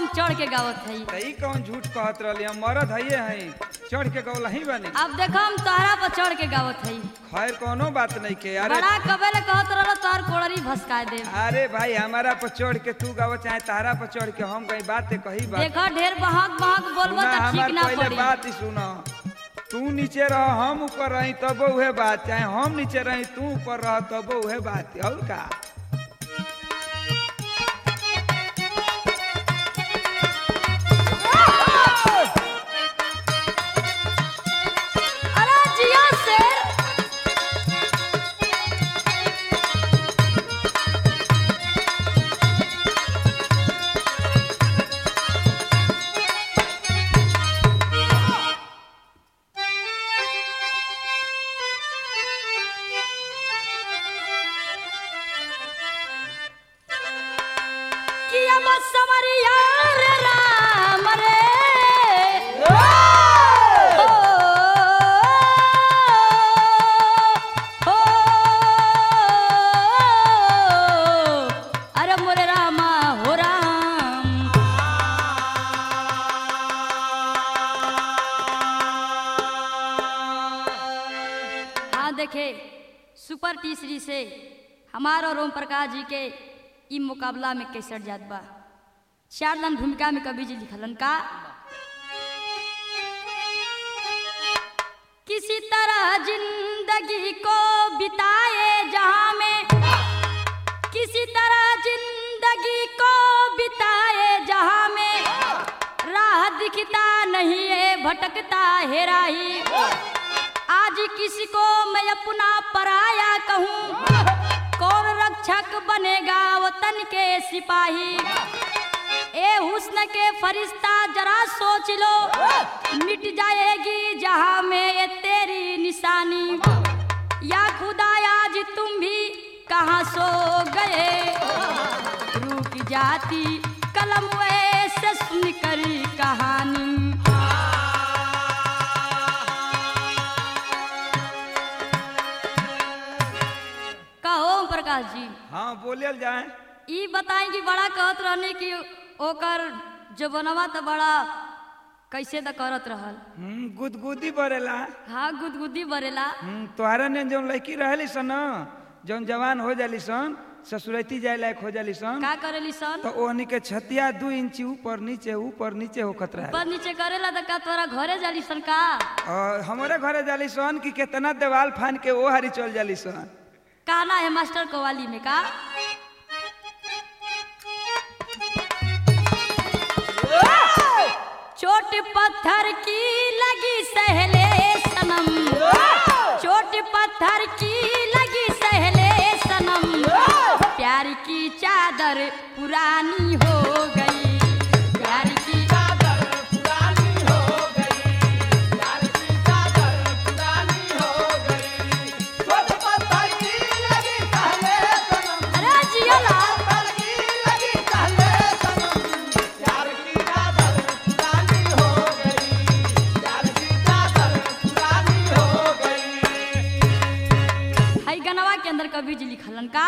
चढ़ के गावत हई त ई कौन झूठ कहत रहली हम मरद हइये हई चढ़ के गौल ही बनी अब देखो हम तोहरा पर चढ़ के गावत हई खैर कोनो बात नहीं के अरे बड़ा कबे कहत रहल तोहर कोड़री भसका दे अरे भाई हमारा पर चढ़ के तू गाव चाहे तारा पर चढ़ के हम कहीं बात कही बात देखो ढेर बहक बहक बोलबो सुना तो हमार ठीक ना पहले पड़ी बात ही सुनो तू नीचे रह हम ऊपर रही तब उहे बात चाहे हम नीचे रही तू ऊपर रह तब उहे बात और का अरे जिया शेर किया बस समरिया रे राम रे ओ, ओ, अरे मोरे रामा हो राम हाँ देखे सुपर टीसरी से हमार और ओम प्रकाश जी के ई मुकाबला में कैसर जात बा चार लन भूमिका में कवि जी लिखलन का किसी तरह जिंदगी को बिताए जहां में किसी तरह जिंदगी को बिताए जहां में राह दिखता नहीं है भटकता है राही आज किसी को मैं अपना पराया कहूँ कौन रक्षक बनेगा वतन के सिपाही ए हुस्न के फरिश्ता जरा सोच लो मिट जाएगी जहां में ये तेरी निशानी या खुदा आज तुम भी कहाँ सो गए रुक जाती कलम ऐसे सुनकर कहानी कहो ओम प्रकाश जी हाँ बोलियल जाए ई बताई कि बड़ा कहत रहने कि ओकर जो बनवा तो बड़ा कैसे तो करत रहल हम्म, गुदगुदी बरेला हाँ गुदगुदी बरेला हम्म, तोहरा ने जौन लड़की रहली सन न, जौन जवान हो जाली सन ससुरैती जाए लायक हो जाली सन का करेली सन तो ओहनी के छतिया दू इंची ऊपर नीचे ऊपर नीचे होखत रहे ऊपर नीचे करेला तो का तोरा घरे जाली सन का और हमारे घरे जाली सन कि कितना देवाल फान के वो हारी चल जाली सन काना है मास्टर कवाली में का चोट पत्थर की लगी सहले सनम चोट पत्थर की लगी सहले सनम प्यार की चादर पुरानी हो गई प्यार की अरे जिया लाल हई गनवा के अंदर कवि जी लिखलन का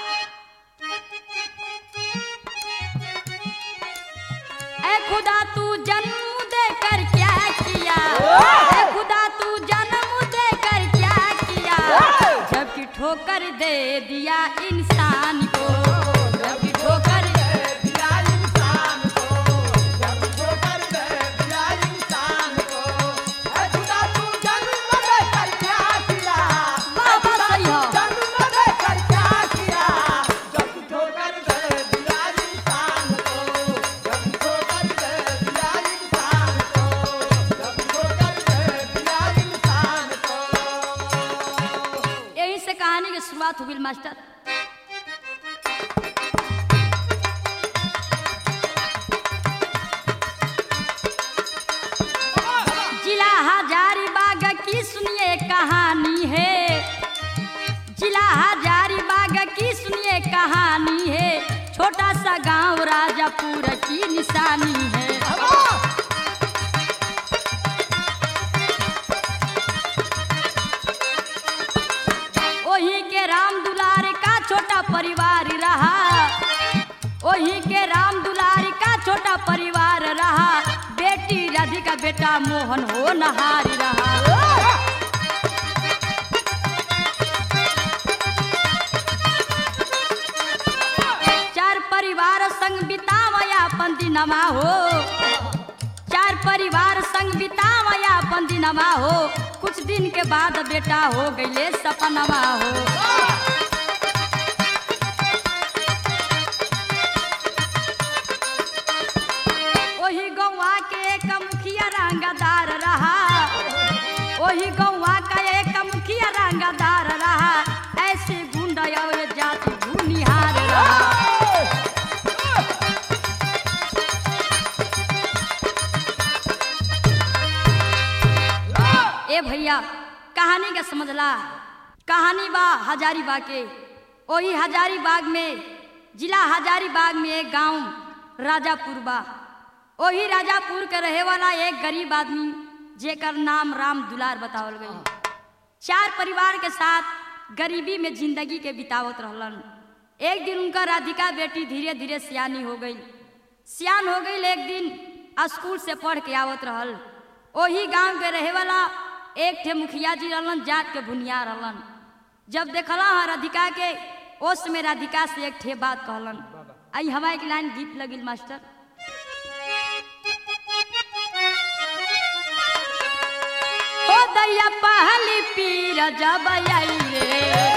ए खुदा तू जन्म देकर क्या किया ए खुदा तू जन्म देकर क्या किया जबकि ठोकर दे दिया इंसान को जबकि ठोकर बाबा सही हो यही से कहानी की शुरुआत हो गई मास्टर जिला हजारीबाग की सुनिए कहानी है जिला हजारीबाग की सुनिए कहानी है छोटा सा गांव राजापुर की निशानी है वही के राम दुलार का छोटा परिवार रहा वही के राम दुलार का छोटा परिवार रहा बेटी राधिका बेटा मोहन हो नहारी रहा चार परिवार संग बितावया अपन दिनमा हो चार परिवार संग बितावया अपन दिनमा हो कुछ दिन के बाद बेटा हो गईले सपनमा हो ओही गौवा के एक मुखिया रंगदार रहा ओही गौवा का एक मुखिया रंगदार रहा ऐसे गुंडा और जाति भूनिहार रहा ए भैया कहानी के समझला कहानी बा हजारीबाग के वही हजारीबाग में जिला हजारीबाग में एक गांव राजापुर बा वही राजापुर के रहे वाला एक गरीब आदमी जेकर नाम राम दुलार बतावल गई चार परिवार के साथ गरीबी में जिंदगी के बितावत रहलन एक दिन उनका राधिका बेटी धीरे धीरे सियानी हो गई सियान हो गई एक दिन स्कूल से पढ़ के आवत रहल वही गांव के रहे वाला एक ठे मुखिया जी रहलन जात के भुनिया रहलन जब देखला हाँ राधिका के ओस में राधिका से एक ठे बात कहलन आई हमारे एक लाइन गीत लगिल मास्टर ओ दैया पहली पीर जब आई रे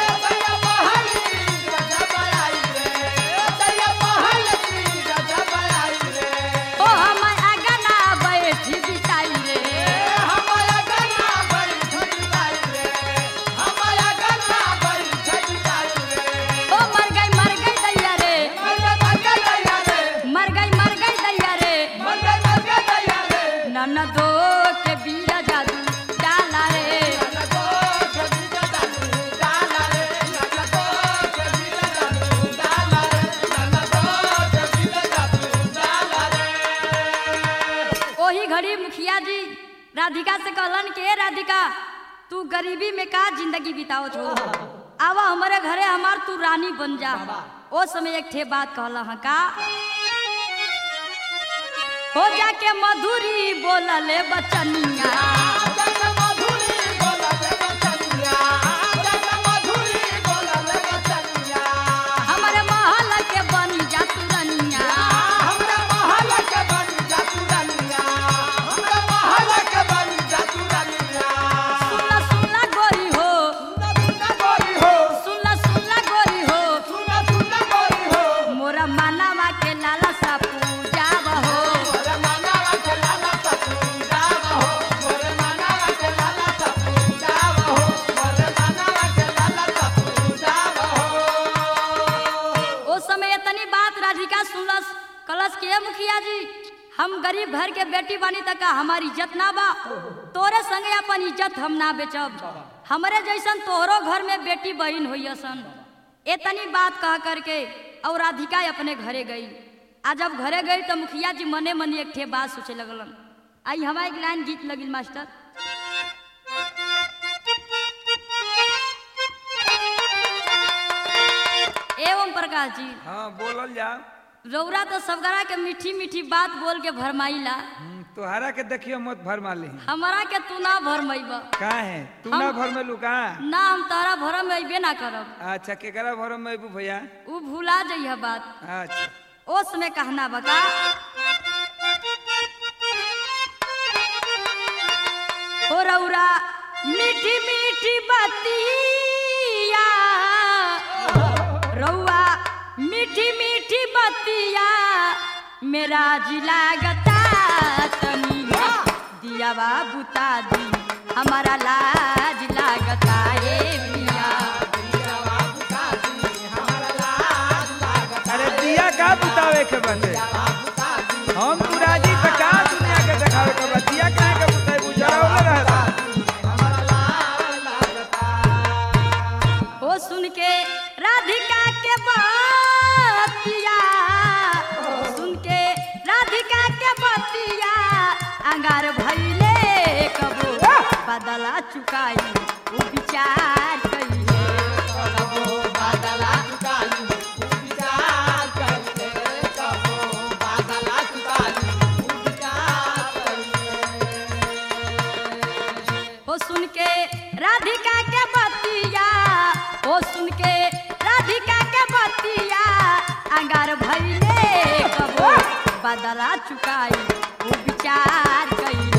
ओ हम अगना बैठी बिताई रे ओ मर गई मर गई दैया रे मर गई मर गई दैया रे ननदो के बीरा जादू डाला रे ओही घड़ी मुखिया जी राधिका से कहलन के "ए राधिका तू गरीबी में का जिंदगी बितावत हो आवा हमारे घरे हमार तू रानी बन जा ओ समय एक ठे बात कहला हाँ का हो जाके मधुरी बोलले बचनिया हमारे महल के बनी जा तू रनिया सुनला सुनला गोरी हो सुनला सुनला गोरी हो मोरा मानवा के लाला सा पूजा हो ओ समय इतनी बात राधिका सुनलस कलश के "ए मुखिया जी हम गरीब घर के बेटी बानी तक का हमारी इज्जत ना बा तोरे संगे अपन इज्जत हम ना बेचब हमरे जैसन तोहरो घर में बेटी बहन होई सन इतनी बात कह करके और राधिका अपने घरे गई आ जब घरे गई तो मुखिया जी मने मने एक ठे बात सोचे लगलन आई हमारे एक लाइन गीत लगिल मास्टर एवं प्रकाश जी हाँ बोलल जा रौरा तो सबगरा के मीठी मीठी बात बोल के भरमाइला हम्म, तोहरा के देखियो मत भरमा ली हमारा के तू ना भरमैब का है तू हम- ना भर में लू का ना हम तारा भरम अबे ना करब अच्छा केकरा भर में अबू भैया उ भूला जइह बात अच्छा ओस में कहना बका हो रौरा मीठी मीठी बतिया रौआ मीठी मीठी बतिया मेरा जिला गता तनी दिया बुता दी हमारा लाज लागता ए मिया अरे दिया का बुतावे के बंदे हम तू राजी तो का दुनिया के देखावे के बा दिया काहे के बुतावे गुजरावले रहता हो सुन के राधिका के बतिया सुन के राधिका के बतिया अंगार भइले कबो बदला चुकाई उ विचार कइले कबो बदला राधिका के बतिया ओ सुन के राधिका के बतिया अंगार भइले कबो बदला चुकाई वो विचार कइले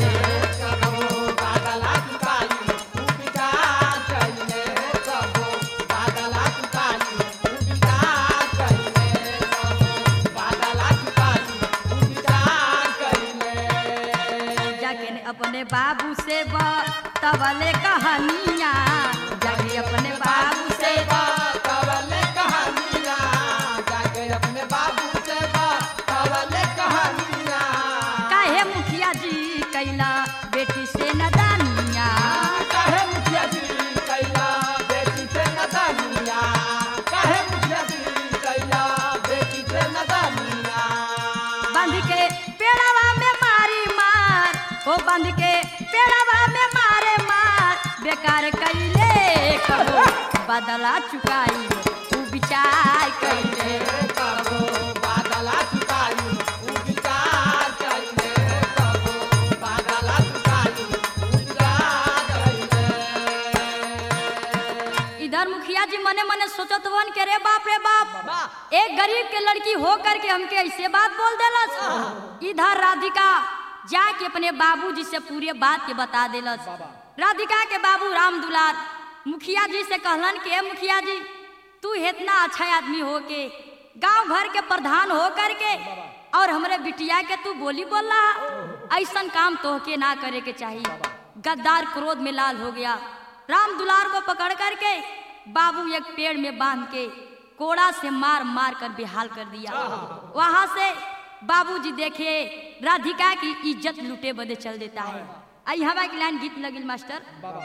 जाके ने अपने बाबू से तवले कहानियाँ जाके अपने बाबू से काहे मुखिया जी कैला बेटी से नदानिया बांध के पेड़वा में मारी मार हो बांध के पेड़वा में मारे मार बेकार कैले कहो बदला चुकाई तू विचार कैले इधर मुखिया जी मने मने सोचत वन के रे बाप रे बाप एक गरीब के लड़की हो करके हमके ऐसे बात बोल देलस इधर राधिका जाके अपने बाबूजी से पूरे बात के बता देलस राधिका के बाबू राम दुलार मुखिया जी से कहलन कि "ए मुखिया जी तू इतना अच्छा आदमी हो के गांव घर के प्रधान हो करके और हमरे बिटिया के तू बोली बोल रहा ऐसन काम तोहके ना करे के चाहिए गद्दार क्रोध में लाल हो गया राम दुलार को पकड़ करके बाबू एक पेड़ में बांध के कोड़ा से मार मार कर बेहाल कर दिया वहां से बाबूजी देखे राधिका की इज्जत लूटे बदे चल देता है आई हवा की लाइन गीत लगिल मास्टर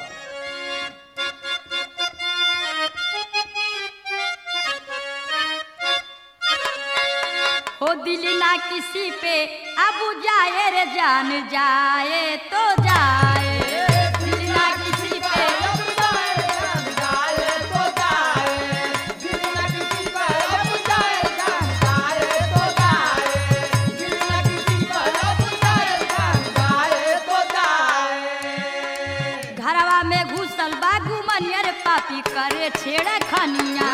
हो दिल ना किसी पे अब जाए रे जान जाए तो जाए दिल ना किसी पे घरवा में घुसल बागू मनियर पापी करे छेड़ खनिया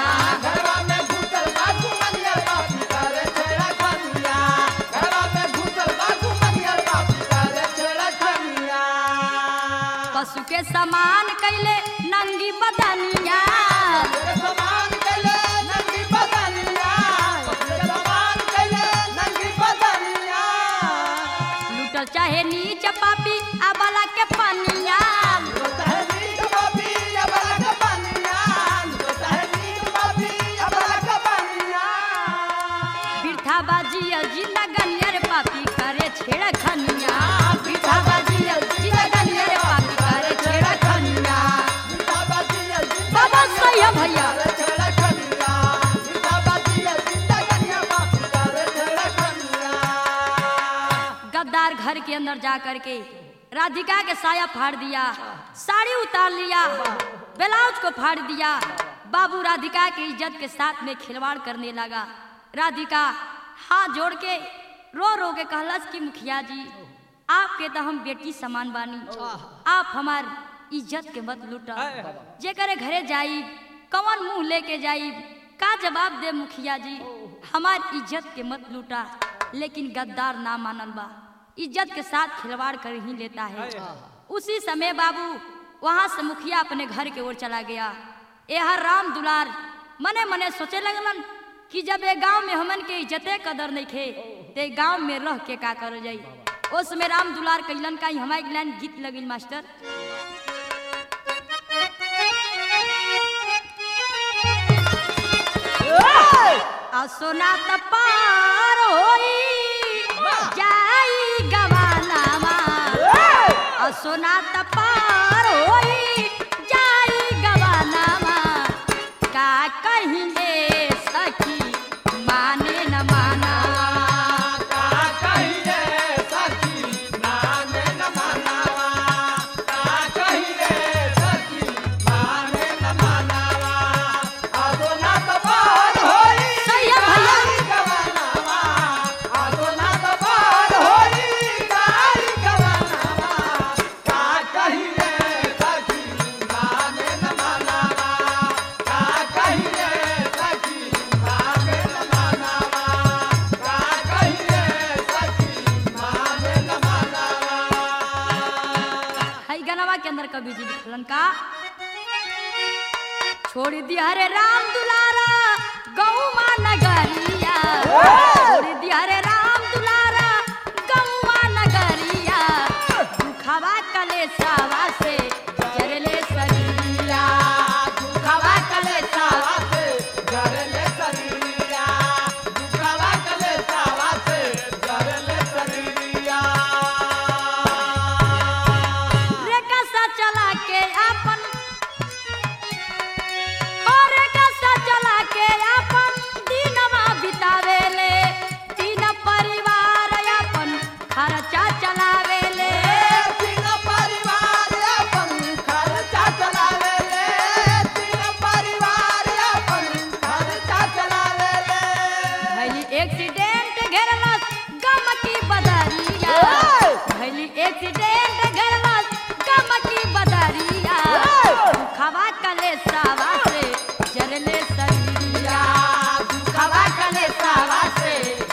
पशु के समान कैले नंगी बदनिया लूटल चाहे नीच पापी अबला के पनिया बिरथा बाजी जिंदा गनियर पापी करे छेड़ खनिया बिरथा बाजी जिंदा गनियर पापी करे छेड़ खनिया बाबा सही है भैया गद्दार घर के अंदर जा करके राधिका के साया फाड़ दिया साड़ी उतार लिया ब्लाउज को फाड़ दिया बाबू राधिका की इज्जत के साथ में खिलवाड़ करने लगा राधिका हाथ जोड़ के रो रो के कहलस कि मुखिया जी आपके तो हम बेटी समान बानी आप हमार इज्जत के मत लूटा जे करे घरे जाई कवन मुंह लेके जाई का जवाब दे मुखिया जी हमार इज्जत के मत लूटा लेकिन गद्दार ना मानल बा इज्जत के साथ खिलवाड़ कर ही लेता है उसी समय बाबू वहां से मुखिया अपने घर के ओर चला गया यह राम दुलार मने मने सोचे लगलन कि जब ये गांव में हमन के इज्जते कदर नहीं खे ते गांव में रह के का कर जाई उस में राम दुलार कैलन का हमारे लाइन गीत लगिल मास्टर असोना त पार होई जाई गवानामा असोना त पार होई जाई गवानामा का कहिले सखी माने न माना सही है भैया छोड़ दिया रे राम दुलारा गौमा नगरिया छोड़ दिया रे राम दुलारा गौमा नगरिया दुखवा कले सावा से जरले सरिया दुखवा कले सावा रे कसा चला के अपन और कसा चला के अपन दिनवा बितावेले तीन परिवार अपन खर्चा चलावेले भैली एक्सीडेंट घेरलस गम की बदरिया भैली एक्सीडेंट घेरलस गम की बदरिया खवा कले सावा से जरले सरिया खवा कले सावा से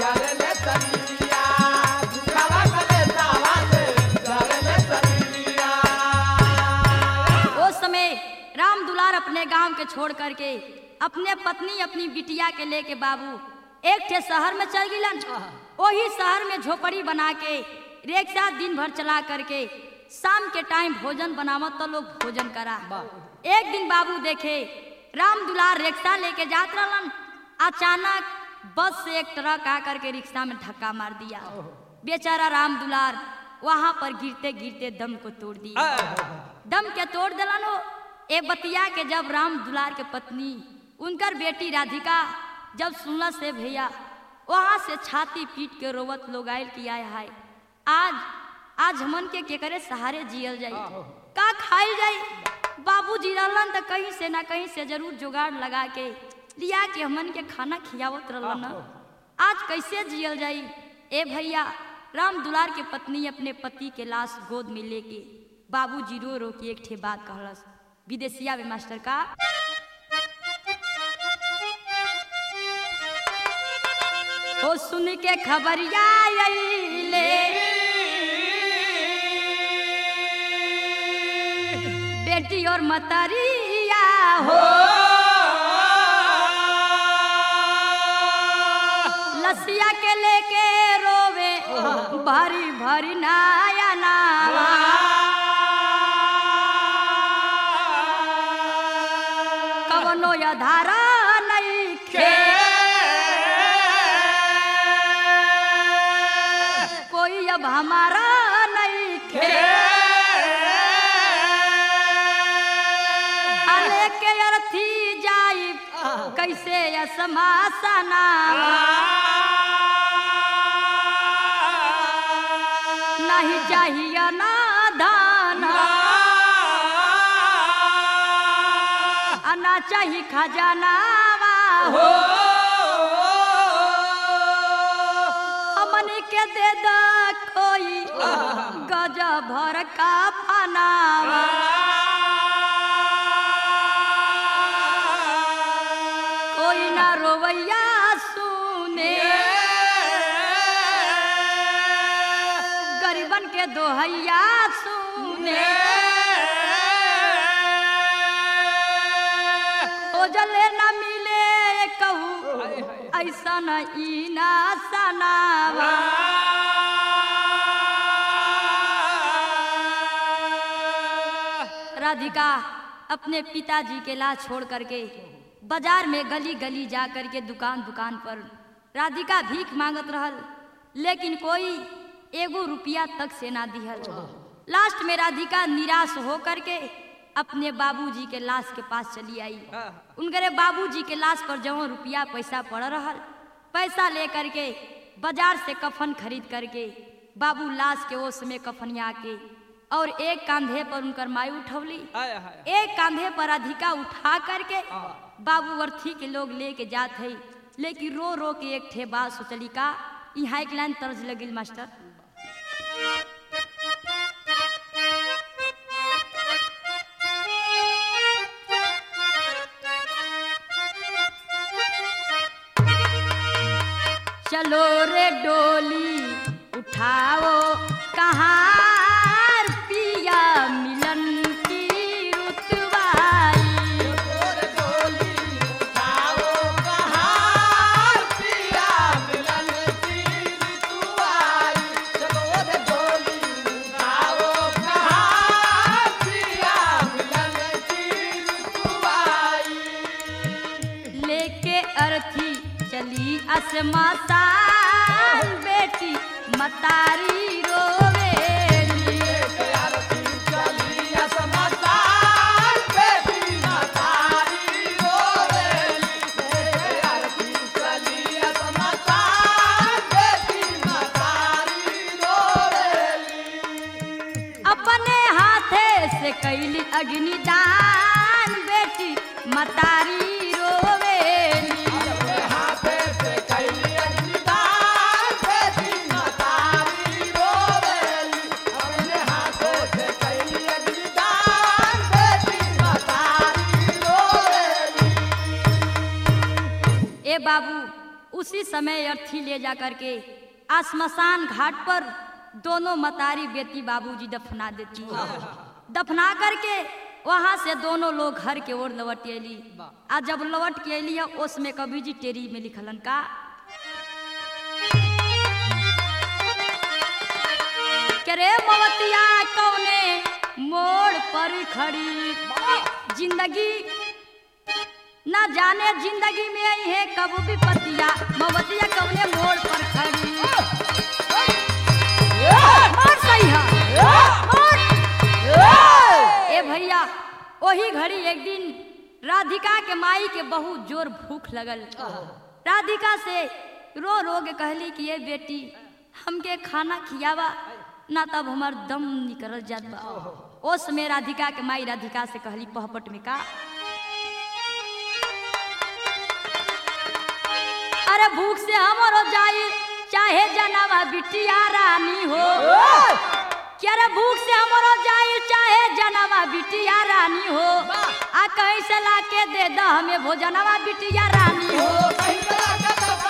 उस समय राम दुलार अपने गांव के छोड़ करके अपने पत्नी अपनी बिटिया के लेके बाबू एक ठे शहर में चल गिलन वही शहर में झोपड़ी बना के रिक्शा दिन भर चला करके शाम के टाइम भोजन बनावत तो लोग भोजन करा एक दिन बाबू देखे राम दुलार रिक्शा लेके जात रहलन अचानक बस से एक ट्रक आकर के रिक्शा में धक्का मार दिया बेचारा राम दुलार वहां पर गिरते गिरते दम को तोड़ दिया दम के तोड़ दिलन हो ए बतिया के जब राम दुलार के पत्नी उनकर बेटी राधिका जब सुनल से भैया वहां से छाती पीट के रोवत लोग आयल की आय हाय आज आज हमन के केकरे सहारे जियल जाई का खाइल जाई बाबू जी रहलन त कहीं से ना कहीं से जरूर जुगाड़ लगा के लिया के हमन के खाना खियावत रहलन आज कैसे जियल जाई ए भैया राम दुलार के पत्नी अपने पति के लाश गोद में लेके बाबूजी रो रो के एक ठे बात कहलस विदेशिया में मास्टर का ओ सुन के खबरिया अइले बेटी और मतरिया हो लसिया के लेके रोवे भरी भरी नाया नावा कवनो यधारा नहीं खे कोई अब हमारा नहीं खे अले के अर्थी जाई कैसे असमासना नहीं चाहिए ना दाना आना चाहिए खजाना हो हमन के दे दा कोई गजा भर का फनावा कोई ना रोवैया सुने गरीबन के दोहैया सुने ओजले न मिले कहू ऐसा न ई ना सनावा राधिका अपने पिताजी के लाश छोड़ करके बाजार में गली गली जा करके दुकान दुकान पर राधिका भीख मांगत रहल लेकिन कोई एगो रुपया तक से ना दिहल लास्ट में राधिका निराश हो करके अपने बाबूजी के लाश के पास चली आई उनके बाबूजी के लाश पर जवन रुपया पैसा पड़ रहल पैसा ले करके बाजार से कफन खरीद करके बाबू लाश के ओस में कफनिया के और एक कांधे पर उनकर माई उठौली एक कांधे पर अधिका उठा करके बाबू अर्थी के लोग लेके जात है लेकिन रो रो के एक ठे बात सोचली का यहाँ एक लाइन तर्ज लगिल मास्टर चलो रे डोली उठाओ कहाँ पिया मिलन की रुतवाई असमसान बेटी मतारी रोवेली अपने हाथे से कैली अग्निदान बेटी मतारी रोवेली ए बाबू उसी समय अर्थी ले जा करके आसमसान घाट पर दोनों मतारी बेटी बाबूजी दफना देती है दफना करके वहां से दोनों लोग घर के ओर लौट अली आ जब लौट के अली है उसमें कवि जी टेरी में लिखलन का के रे मवतिया कौने मोड़ पर खड़ी जिंदगी ना जाने जिंदगी में आई है कब भी पतिया मवतिया कौने मोड़ पर खड़ी और सही है और ए भैया वही घड़ी एक दिन राधिका के माई के बहुत जोर भूख लगल राधिका से रो रो के कहली कि ये बेटी हमके खाना खियावा ना तब हमार दम निकल जात बा ओस में राधिका के माई राधिका से कहली पहपट में का अरे भूख से हमरो जाई चाहे जनावा बिटिया रानी हो क्या रे भूख से हमरो जाई चाहे जनावा बिटिया रानी हो आ कहीं से ला के दे द हमें भोजनवा बिटिया रानी हो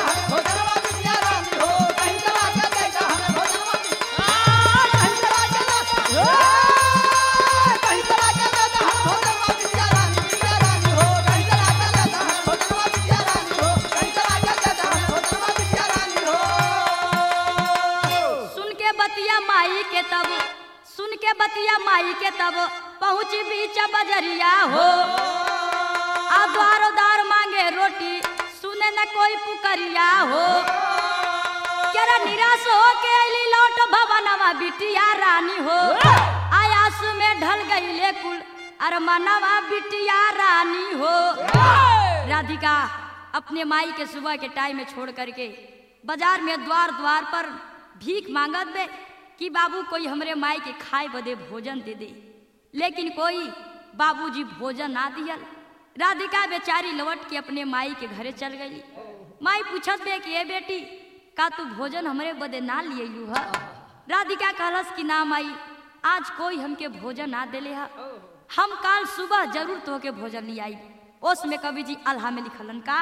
सुन के बतिया माई के तब सुन के बतिया माई के तब पहुँची बीच बजरिया हो आ द्वारो द्वार मांगे रोटी सुने न कोई पुकरिया हो केरा निराश हो के अली लौट भवनवा बिटिया रानी हो आयास में ढल गईले कुल अरे मनवा बिटिया रानी हो राधिका अपने माई के सुबह के टाइम में छोड़ करके बाजार में द्वार द्वार पर भीख मांगत बे कि बाबू कोई हमरे माई के खाए बदे भोजन दे दे लेकिन कोई बाबूजी भोजन ना दियल राधिका बेचारी लौट के अपने माई के घरे चल गई माई पूछत बे कि ए बेटी का तू भोजन हमरे बदे ना लिए है राधिका कहलस कि ना माई आज कोई हमके भोजन ना देले हा हम काल सुबह जरूर तोहके भोजन ले आई ओस में कवि जी अल्हा में लिखलन का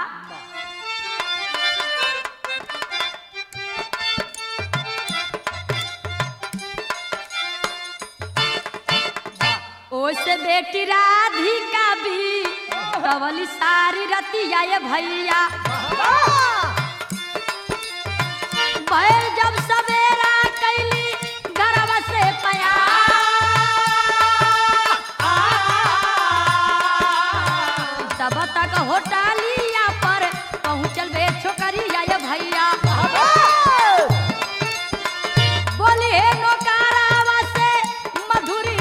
ओस बेटी राधिका भी कवली सारी रतिया ये भैया बैल जब सवेरा कैली गरब से पया तब तक होटलिया पर पहुँचल बे छोकरिया ये भैया बोली हे नौकरावा से मधुरी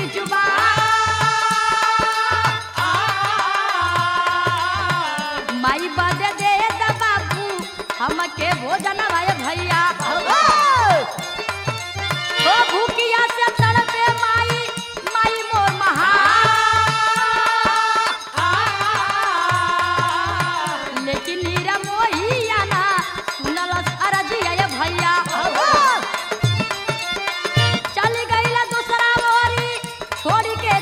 जुबान माई बदे दे द बाबू हमके भोजन आए भैया ओ भूखिया से तड़पे माई माई मोर महा लेकिन नीरा मोहिया ना सुनलस अरजिया ये भैया चल गईला दूसरा मोरी छोड़ी के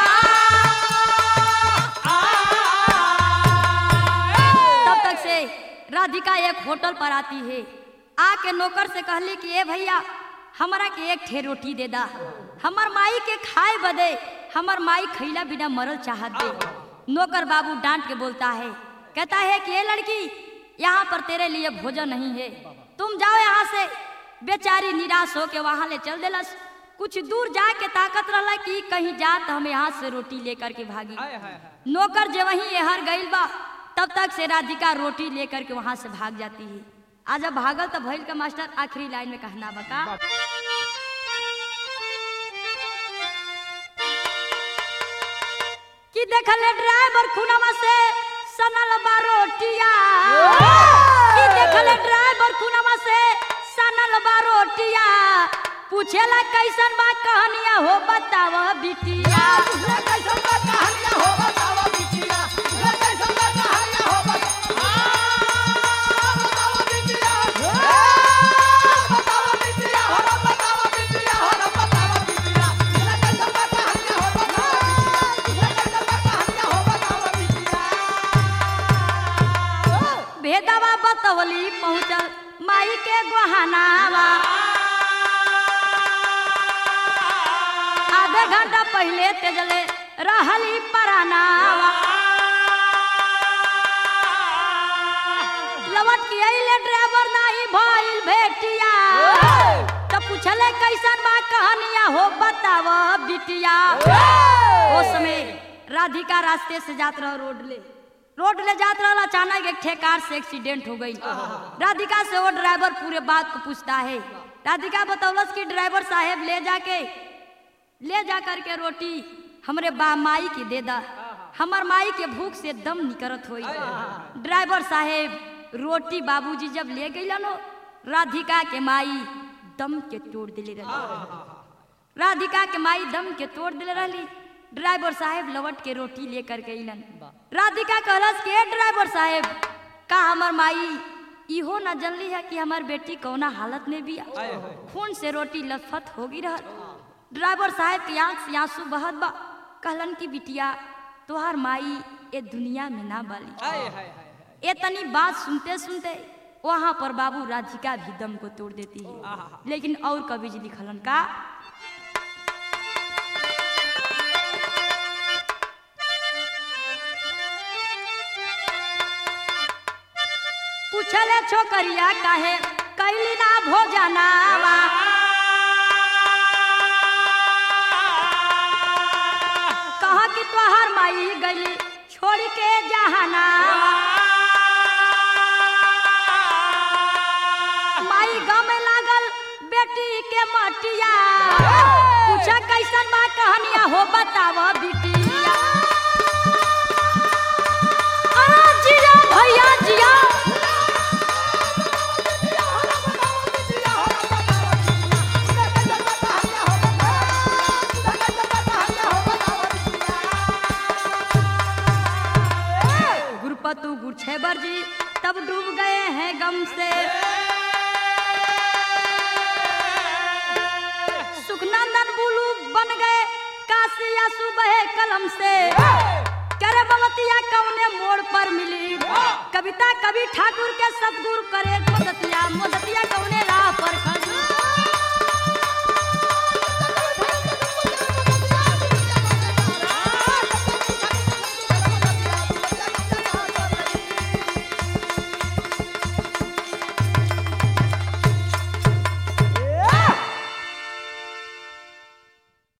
दुकान तब तक से राधिका एक होटल पर आती है आके नौकर से कहली कि ए भैया हमरा के एक ठे रोटी दे दा हमर माई के खाए बदे हमर माई खैला बिना मरल चाहत दे नौकर बाबू डांट के बोलता है कहता है कि ये लड़की यहाँ पर तेरे लिए भोजन नहीं है तुम जाओ यहाँ से बेचारी निराश होके वहाँ ले चल देलस कुछ दूर जाके ताकत रहला कि कहीं जात हम यहाँ से रोटी लेकर के भागी नौकर जे वहीं एहर गइल बा तब तक से राधिका रोटी लेकर के वहां से भाग जाती है आज अब भागल तो भइल का मास्टर आखिरी लाइन में कहना बका कि देखले ड्राइवर खुनवा से सनल बारोटिया कि देखले ड्राइवर खुनवा से सनल बारोटिया पूछेला कैसन बा कहानिया हो बताव बिटिया भेदवा बतवली पहुंचल माई के गोहानावा आधे घंटा पहले तेजले रहली परानावा लवट के अइले ड्राइवर नाही भइल भेटिया त पूछले कैसन बा कहानिया हो बताव बिटिया ओ समय राधिका रास्ते से जात रह रोड ले रोड ले जात रहल अचानक एक ठे कार से एक्सीडेंट हो गई राधिका से वो ड्राइवर पूरे बात को पूछता है राधिका बतौलस कि ड्राइवर साहेब ले जाके ले जा कर के रोटी हमरे बा माई के दे दा हमर माई के भूख से दम निकरत होई ड्राइवर साहेब रोटी बाबूजी जब ले गइलन हो राधिका के माई दम के तोड़ दिले रही राधिका के माई दम के तोड़ दिले रहली ड्राइवर साहेब लवट के रोटी लेकर के अइलन राधिका कहलस के ड्राइवर साहेब का हमर माई इहो न जनली है कि हमार बेटी कौना हालत में भी खून से रोटी लथपथ होगी रहल ड्राइवर साहब के आंख से आंसू बहत बा कहलन की बिटिया तोहार माई ए दुनिया में ना बाली ए तनी बात सुनते सुनते वहां पर बाबू राधिका भी दम को तोड़ देती है लेकिन और कवि जी लिखलन का पूछले छोकरिया काहे कैली ना भोजनावा कहा कि तोहार माई गली छोड़ के जहाना माई गम लागल बेटी के मटिया पूछा कैसन बा कहानिया हो बताव बिटिया अरे जिया भैया जिया गुरपतु गुरछेबर जी तब डूब गए हैं गम से सुखनंदन बुलू बन गए काशी आंसू बहे कलम से करे बमतिया कौने मोड़ पर मिली कविता कवि ठाकुर के सतगुरु करे मोदतिया मोदतिया कौने